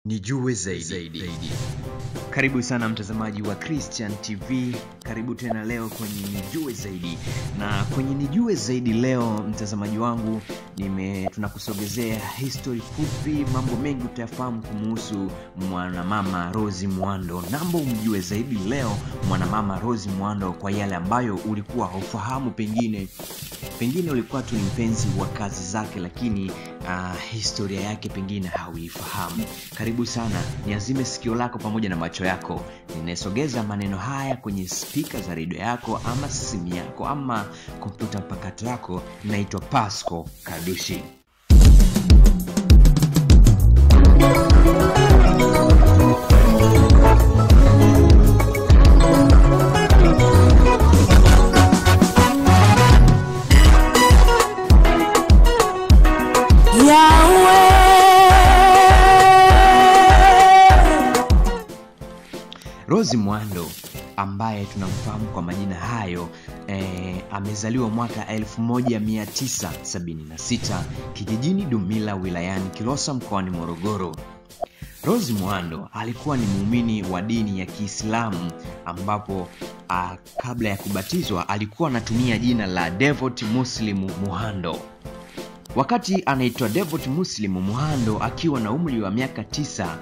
nijue zaidi, zaidi. karibu sana mtazamaji wa christian tv karibu tena leo kwenye nijue zaidi na kwenye nijue zaidi leo mtazamaji wangu nime tunakusogezea history fupi mambo mengi utayafahamu kumuhusu mwanamama rosi mwando namba umjue zaidi leo mwanamama rosi mwando kwa yale ambayo ulikuwa haufahamu pengine pengine ulikuwa tu ni mpenzi wa kazi zake lakini uh, historia yake pengine hauifahamu karibu sana niazime sikio lako pamoja na macho yako ninayesogeza maneno haya kwenye spika za redio yako ama simu yako ama kompyuta mpakato yako naitwa pasco kadushi rosi mwando ambaye tunamfahamu kwa majina hayo eh, amezaliwa mwaka 1976 kijijini dumila wilayani kilosa mkoani morogoro rosi mwando alikuwa ni muumini wa dini ya kiislamu ambapo uh, kabla ya kubatizwa alikuwa anatumia jina la devot muslimu muhando wakati anaitwa devot muslimu muhando akiwa na umri wa miaka tisa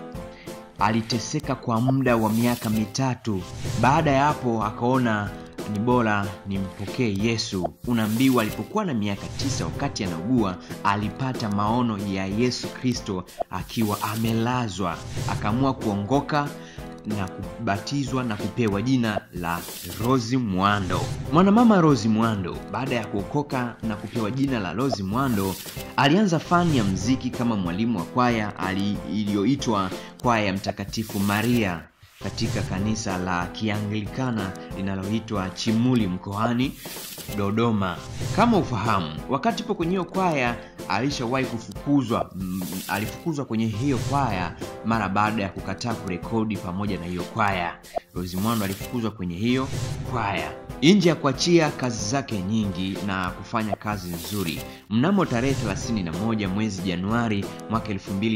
aliteseka kwa muda wa miaka mitatu baada ya hapo akaona ni bora nimpokee yesu unaambiwa alipokuwa na miaka tisa wakati anaugua alipata maono ya yesu kristo akiwa amelazwa akaamua kuongoka na kubatizwa na kupewa jina la rosi mwando mwanamama rosi mwando baada ya kuokoka na kupewa jina la rosi mwando alianza fani ya mziki kama mwalimu wa kwaya iliyoitwa kwaya ya mtakatifu maria katika kanisa la kianglikana linaloitwa chimuli mkoani dodoma kama ufahamu wakati po kwenye hiyo kwaya alishawahi kufukuzwa mm, alifukuzwa kwenye hiyo kwaya mara baada ya kukataa kurekodi pamoja na hiyo kwaya rosimwando alifukuzwa kwenye hiyo kwaya nje ya kuachia kazi zake nyingi na kufanya kazi nzuri mnamo tarehe 31 mwezi januari mwaka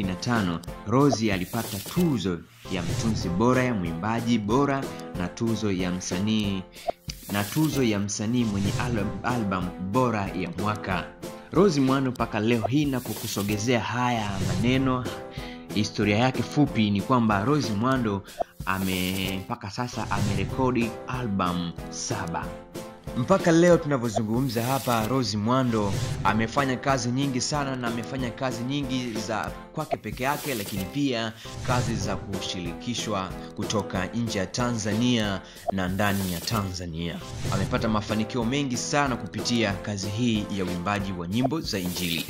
25 rosi alipata tuzo ya mtunzi bora ya mwimbaji bora na tuzo ya msanii na tuzo ya msanii mwenye album, album bora ya mwaka rosi mwando mpaka leo hii napokusogezea haya maneno historia yake fupi ni kwamba rosi mwando ame mpaka sasa amerekodi album saba mpaka leo tunavyozungumza hapa rosi mwando amefanya kazi nyingi sana na amefanya kazi nyingi za kwake peke yake lakini pia kazi za kushirikishwa kutoka nje ya tanzania na ndani ya tanzania amepata mafanikio mengi sana kupitia kazi hii ya uimbaji wa nyimbo za injili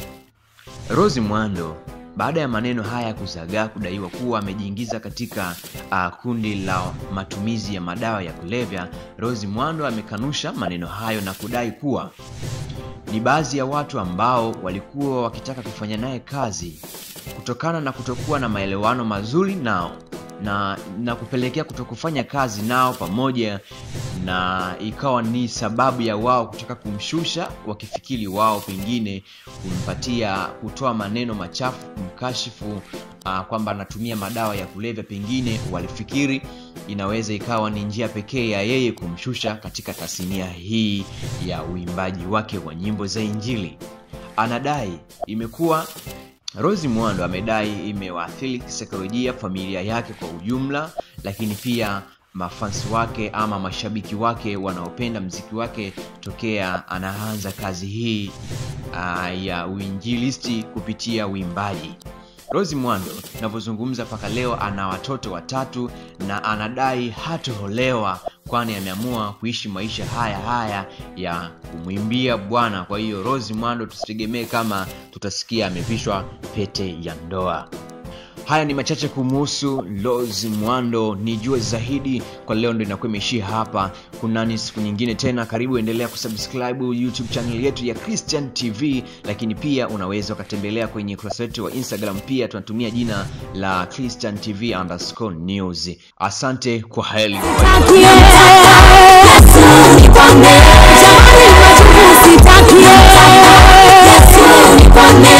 rosi mwando baada ya maneno haya kuzagaa kudaiwa kuwa amejiingiza katika uh, kundi la matumizi ya madawa ya kulevya rosi mwando amekanusha maneno hayo na kudai kuwa ni baadhi ya watu ambao walikuwa wakitaka kufanya naye kazi kutokana na kutokuwa na maelewano mazuri nao na na kupelekea kutokufanya kazi nao pamoja na ikawa ni sababu ya wao kutaka kumshusha wakifikiri wao pengine kumpatia kutoa maneno machafu kumkashifu uh, kwamba anatumia madawa ya kulevya pengine walifikiri inaweza ikawa ni njia pekee ya yeye kumshusha katika tasnia hii ya uimbaji wake wa nyimbo za injili anadai imekuwa rosi mwando amedai imewaathiri kisaikolojia familia yake kwa ujumla lakini pia mafansi wake ama mashabiki wake wanaopenda mziki wake tokea anaanza kazi hii uh, ya uinjilisti kupitia uimbaji rosi mwando navyozungumza mpaka leo ana watoto watatu na anadai hatoholewa kwani ameamua kuishi maisha haya haya ya kumwimbia bwana kwa hiyo rosi mwando tusitegemee kama tutasikia amevishwa pete ya ndoa haya ni machache kumuhusu los mwando nijue zaidi kwa leo ndo inakuwa imeishia hapa kunani siku nyingine tena karibu endelea kusubscribe youtube channel yetu ya christian tv lakini pia unaweza ukatembelea kwenye ukurasa wetu wa instagram pia tunatumia jina la christian tv underscore news asante kwa heli Yesu niponye, jamani, majukumu sitakie. Yesu niponye.